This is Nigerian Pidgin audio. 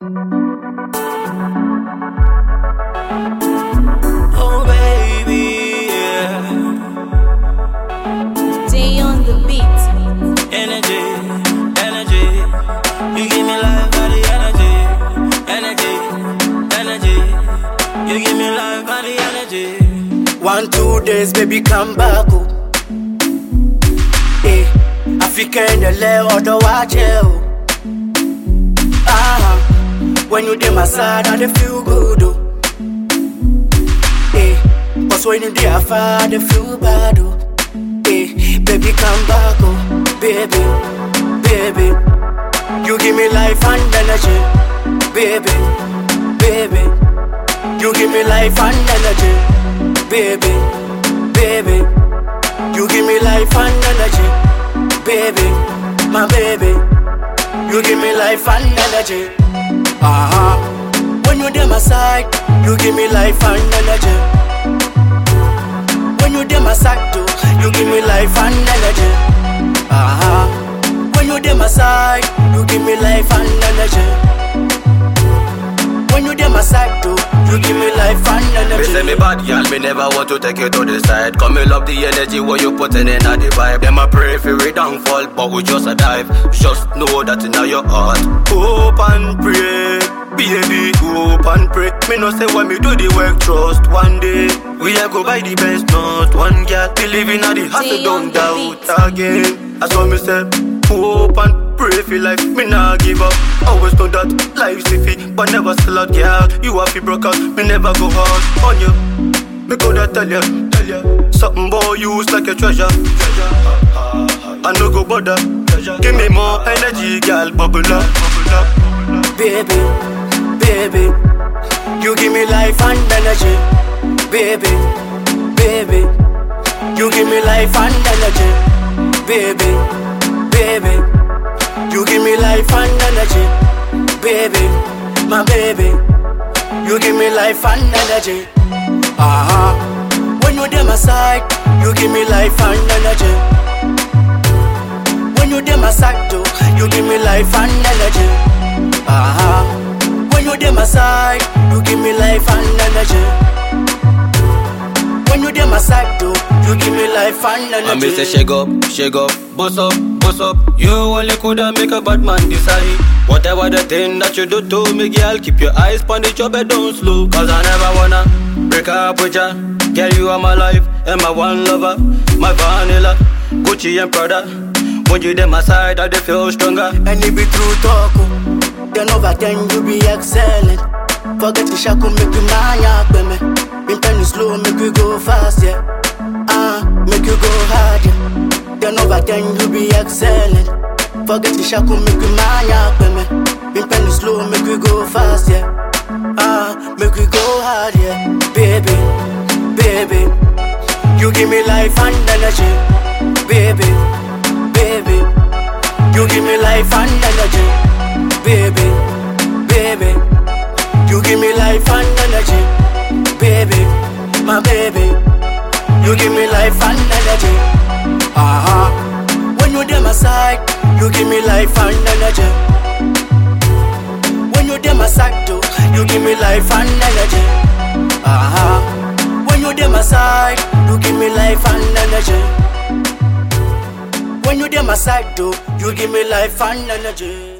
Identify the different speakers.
Speaker 1: Oh baby, yeah.
Speaker 2: Day on the beat.
Speaker 1: Energy, energy. You give me life, body, energy, energy, energy. You give me life, body, energy.
Speaker 3: One, two days, baby, come back. Oh. Eh, Africa in the leo, the watch you. Ah, when you dey my side, I dey feel good. Oh. Eh, cause when you dey afar, I dey feel bad. Oh. Eh, baby, come back. Oh, baby, baby. You give me life and energy, baby, baby. You give me life and energy, baby, baby. You give me life and energy, baby, my baby. You give me life and energy. Uh huh. When you dey my side, you give me life and energy. When you dey my side too, you give me life and energy. Uh huh. When you dey my side, you give me life and energy. When you dey my side too, you give me life and
Speaker 4: Me
Speaker 3: energy.
Speaker 4: say me bad girl, me never want to take you to the side. Come me love the energy what you putting in at the vibe. Them a pray for we downfall, but we just a dive. Just know that in your heart. Hope and pray, baby, hope and pray. Me no say when me do the work, trust one day. We a go buy the best, not one girl. Believe in the hustle, don't doubt again. That's what me say. Hope and pray for life, me nah give up. Always know that life's iffy, but never sell out, girl. You have to broke out, me never go hard on you. Me coulda tell ya, tell ya, something boy use like a treasure. I no go bother. Give me more energy, girl, bubble up, bubble up.
Speaker 3: baby, baby. You give me life and energy, baby, baby. You give me life and energy, baby, baby. You give me life and energy, baby, my baby. You give me life and energy. Uh huh. When you dey my side, you give me life and energy. When you dey my side too, you give me life and energy. Uh huh. When you dey my side, you give me life and energy. When you dey my side too, you give me life and
Speaker 4: I me say
Speaker 3: energy.
Speaker 4: shake up, shake up, boss up, boss up. You only coulda make a bad man decide. Whatever the thing that you do to me, girl, keep your eyes on the job and don't slow. Cause I never wanna break up with ya. Girl, you are my life and my one lover, my vanilla, Gucci and Prada. When you dey my side, I dey feel stronger.
Speaker 3: And it be true talk. oh. Then over ten you be excellent. Forget the shackle, make you mania, baby. In time you slow, make you go fast, yeah. Ah, make you go hard, yeah. Then over ten you be excellent. Forget the shackle, make you mania, baby. In time you slow, make you go fast, yeah. Ah, make you go hard, yeah. Baby, baby. You give me life and energy, baby, baby. You give me life and energy, baby, baby. You give me life and energy, baby, my baby. You give me life and energy. Uh huh. When you dey my side, you give me life and energy. When you dey my side too, you give me life and energy. Uh huh. When you dey my side, you give me life and energy. When you dey my side too, you give me life and energy.